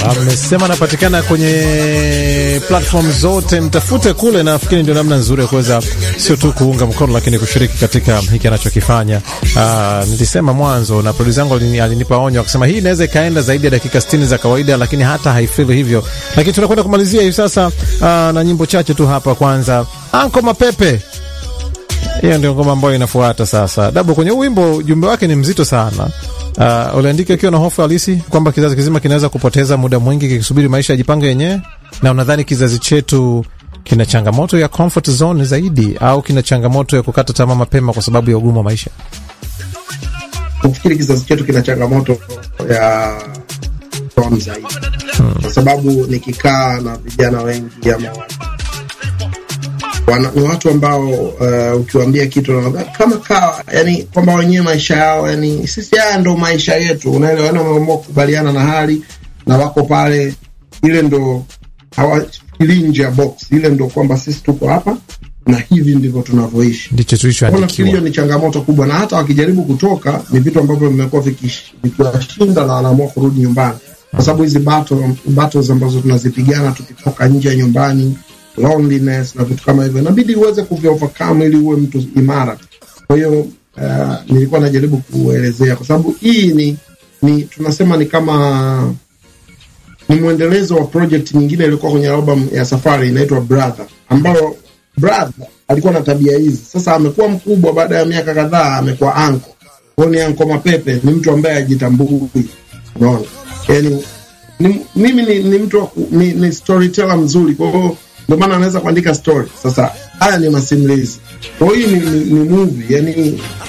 amesema anapatikana kwenye platform zote, mtafute kule. Nafikiri ndio namna nzuri ya kuweza sio tu kuunga mkono, lakini kushiriki katika hiki anachokifanya. Uh, nilisema mwanzo na producer yangu alini, alinipa onyo akasema hii inaweza ikaenda zaidi ya dakika 60 za kawaida, lakini hata haifeel hivyo. Lakini tunakwenda kumalizia hivi sasa uh, na nyimbo chache tu hapa. Kwanza Anko Mapepe hiyo ndio ngoma ambayo inafuata sasa. Dabo, kwenye huu wimbo ujumbe wake ni mzito sana. Uh, uliandika ukiwa na hofu halisi kwamba kizazi kizima kinaweza kupoteza muda mwingi kikisubiri maisha yajipange yenyewe, na unadhani kizazi chetu kina changamoto ya comfort zone zaidi au kina changamoto ya kukata tamaa mapema kwa sababu ya ugumu wa maisha? Nafikiri kizazi chetu kina changamoto ya zone zaidi, kwa sababu nikikaa na vijana wengi ama wana, ni watu ambao uh, ukiwaambia kitu wanaambia kama kawa, yani kwamba wenyewe maisha yao, yani sisi haya ndo maisha yetu, unaelewa, yani wameamua kukubaliana na hali na wako pale, ile ndo hawafikirii nje ya box, ile ndo kwamba sisi tuko hapa na hivi ndivyo tunavyoishi. Ndicho Nafikiri tulichoandikiwa. hiyo ni changamoto kubwa, na hata wakijaribu kutoka ni vitu ambavyo vimekuwa vikish- vikiwashinda na wanaamua kurudi nyumbani, kwa sababu hizi battle, battles ambazo tunazipigana tukitoka nje ya nyumbani, loneliness na vitu kama hivyo, inabidi uweze kuvi overcome ili uwe mtu imara. Kwa hiyo uh, nilikuwa najaribu kuelezea, kwa sababu hii ni, ni tunasema ni kama ni mwendelezo wa project nyingine ilikuwa kwenye album ya Safari inaitwa Brother, ambayo Brother alikuwa na tabia hizi. Sasa amekuwa mkubwa, baada ya miaka kadhaa amekuwa anko. Kwa hiyo ni anko Mapepe, ni mtu ambaye ajitambui, unaona yani ni, mimi ni, ni mtu wa ku- ni, ni storyteller mzuri, kwa hiyo ndio maana anaweza kuandika story. Sasa haya ni masimulizi, kwa hiyo hii ni, ni, ni movie yani